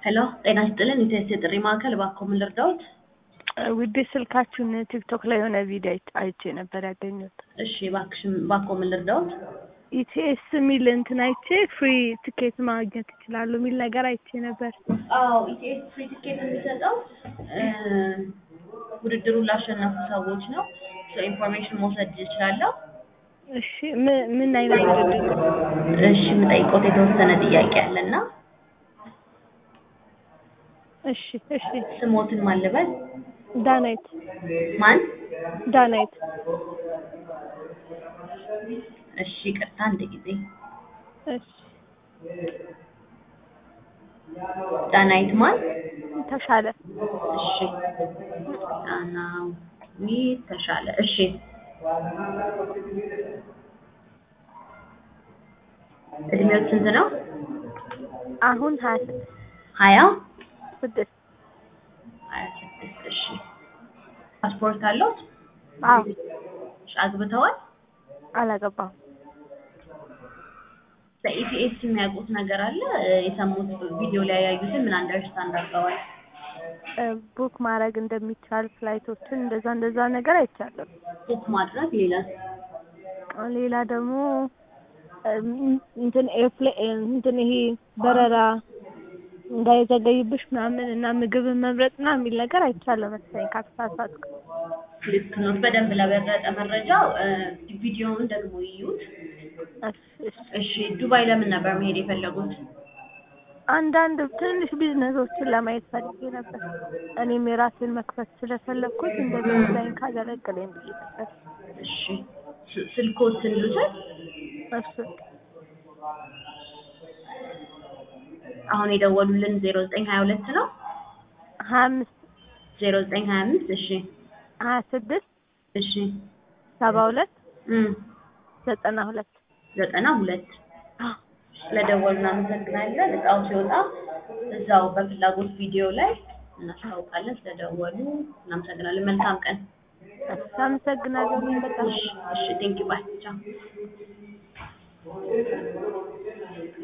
ሄሎ ጤና ይስጥልን ኢቴስ የጥሪ ማዕከል እባክዎ ምን ልርዳዎት? ውዴ ስልካችሁን ቲክቶክ ላይ የሆነ ቪዲዮ አይቼ- አይቼ ነበር ያገኘሁት። እሺ እባክሽን እባክዎ ምን ልርዳዎት? ኢቲኤስ የሚል እንትን አይቼ ፍሪ ትኬት ማግኘት ይችላሉ የሚል ነገር አይቼ ነበር። አዎ ኢቲኤስ ፍሪ ቲኬት የሚሰጠው እ ውድድሩን ላሸነፉ ሰዎች ነው። ኢንፎርሜሽን መውሰድ እችላለሁ? እሺ ምን ምን አይነት ውድድር ነው? እሺ የምጠይቅዎት የተወሰነ ጥያቄ አለና እሺ እሺ ስሞትን ማን ልበል? ዳናይት ማን? ዳናይት እሺ ይቅርታ አንድ ጊዜ እሺ ዳናይት ማን? ተሻለ እሺ ዳናዊት ተሻለ እሺ እድሜዎት ስንት ነው? አሁን ሀያ ስድስት ሀያ ስድስት ሀያ ስድስት እሺ ፓስፖርት አለዎት? አዎ እሺ አግብተዋል? አላገባሁም። በኢቲኤስ የሚያውቁት ነገር አለ? የሰሙት ቪዲዮ ላይ ያዩትን ምን አንደርስታንድ አድርገዋል? እ ቡክ ማድረግ እንደሚቻል ፍላይቶችን እንደዛ እንደዛ ነገር አይቻለሁ። ቡክ ማድረግ ሌላ ሌላ ደግሞ እም እንትን ኤርፕሌ- እንትን ይሄ በረራ እንዳይዘገይብሽ ምናምን እና ምግብን መምረጥ ምናምን የሚል ነገር አይቻለሁ መሰለኝ ካልተሳሳትኩ። ልክ ነው። በደንብ ለበለጠ መረጃው እ ቪዲዮውን ደግሞ ይዩት። እሺ እሺ እሺ ዱባይ ለምን ነበር መሄድ የፈለጉት? አንዳንድ ትንንሽ ቢዝነሶችን ለማየት ፈልጌ ነበር። እኔም የራሴን መክፈት ስለፈለግኩት እንደዛ ዲዛይን ካገለገለኝ ብዬ ነበር። እሺ ስ- ስልክዎትን ልውሰድ? እሱ አሁን የደወሉልን ዜሮ ዘጠኝ ሀያ ሁለት ነው? ሀያ አምስት ዜሮ ዘጠኝ ሀያ አምስት እሺ ሀያ ስድስት እሺ ሰባ ሁለት እም ዘጠና ሁለት ዘጠና ሁለት ስለደወሉ እናመሰግናለን። እጣው ሲወጣ እዛው በፍላጎት ቪዲዮ ላይ እናስታውቃለን። ስለደወሉ እናመሰግናለን። መልካም ቀን። እሺ አመሰግናለሁ እኔም በጣም እሺ እሺ ቴንኪው ባይ ቻው